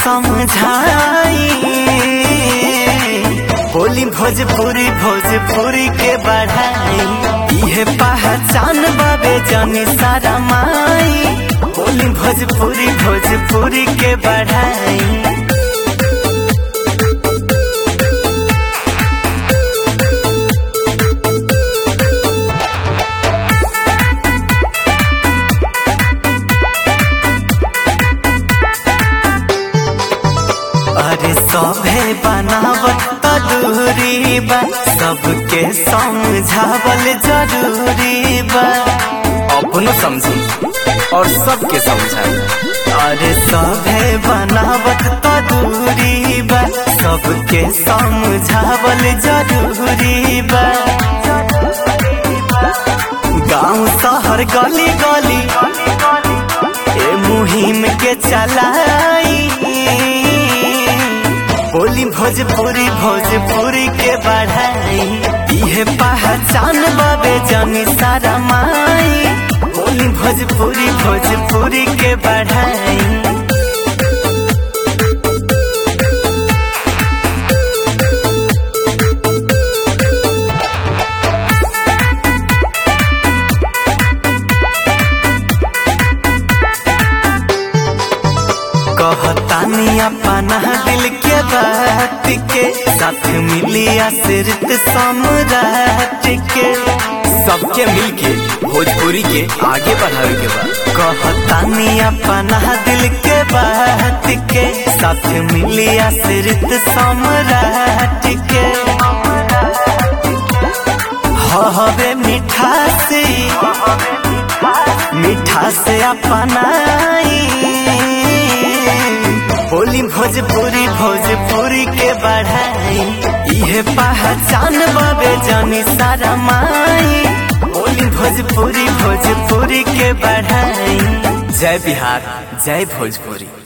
समझाई बोली भोजपुरी भोजपुरी के बढ़ाई इहे पहचान बाबे जानी सारा माई बोली भोजपुरी भोजपुरी के बढ़ाई अरे सभे बनावत तदूरी बा सबके समझावल जरूरी बा अपनो समझी और सबके समझाई अरे सभे बनावत तदूरी बा सबके समझावल जरूरी बा गांव शहर गली गली ए मुहिम के चलाई बोली भोजपुरी भोजपुरी के बढ़ाई इहे पहचान बाबे जानी सारा माई बोली भोजपुरी भोजपुरी के बढ़ाई कहतानी अपना दिल के बात के साथ मिलिया सिर्फ सम्राट के सबके मिलके भोजपुरी के आगे बढ़ावे के बा कहतानी अपना दिल के बात के साथ मिलिया सिर्फ सम्राट के हवे मीठा से मीठा से अपनाई बोली भोजपुरी भोजपुरी के बढ़ाई इहे पहचान बाबे जानी सारा माई बोली भोजपुरी भोजपुरी के बढ़ाई जय बिहार जय भोजपुरी